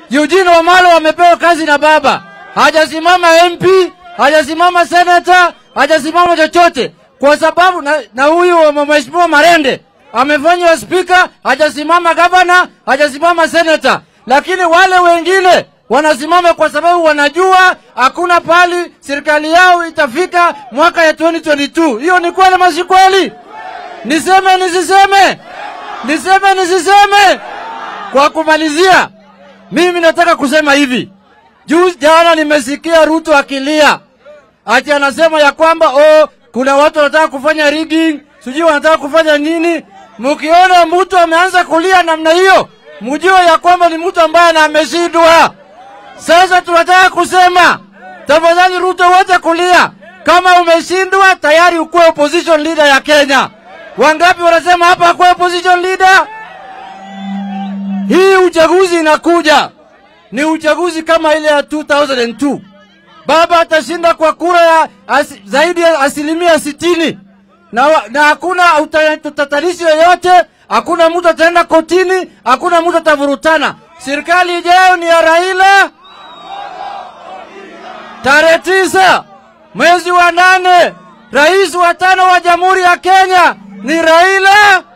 Eugene Wamalwa amepewa kazi na baba, hajasimama MP, hajasimama senata, hajasimama chochote kwa sababu na, na huyu mheshimiwa Marende amefanywa spika, hajasimama gavana, hajasimama senata, lakini wale wengine wanasimama kwa sababu wanajua hakuna pali serikali yao itafika mwaka ya 2022. Hiyo ni kweli ama si kweli? Niseme nisiseme? Niseme nisiseme? Kwa kumalizia, mimi nataka kusema hivi. Juzi jana nimesikia Ruto akilia ati anasema ya kwamba oh, kuna watu wanataka kufanya rigging, sijui wanataka kufanya nini. Mkiona mtu ameanza kulia namna hiyo, mjue ya kwamba ni mtu ambaye na ameshindwa. Sasa tunataka kusema tafadhali, Ruto, wote kulia. Kama umeshindwa tayari, ukuwe opposition leader ya Kenya. Wangapi wanasema hapa akuwe opposition leader? Hii uchaguzi inakuja ni uchaguzi kama ile ya 2002. Baba atashinda kwa kura ya as, zaidi ya asilimia sitini na, wa- na hakuna uta- utatanishi yoyote, hakuna mtu ataenda kotini, hakuna mtu atavurutana. Serikali ijayo ni ya Raila. Tarehe tisa mwezi wa nane, rais wa tano wa Jamhuri ya Kenya ni Raila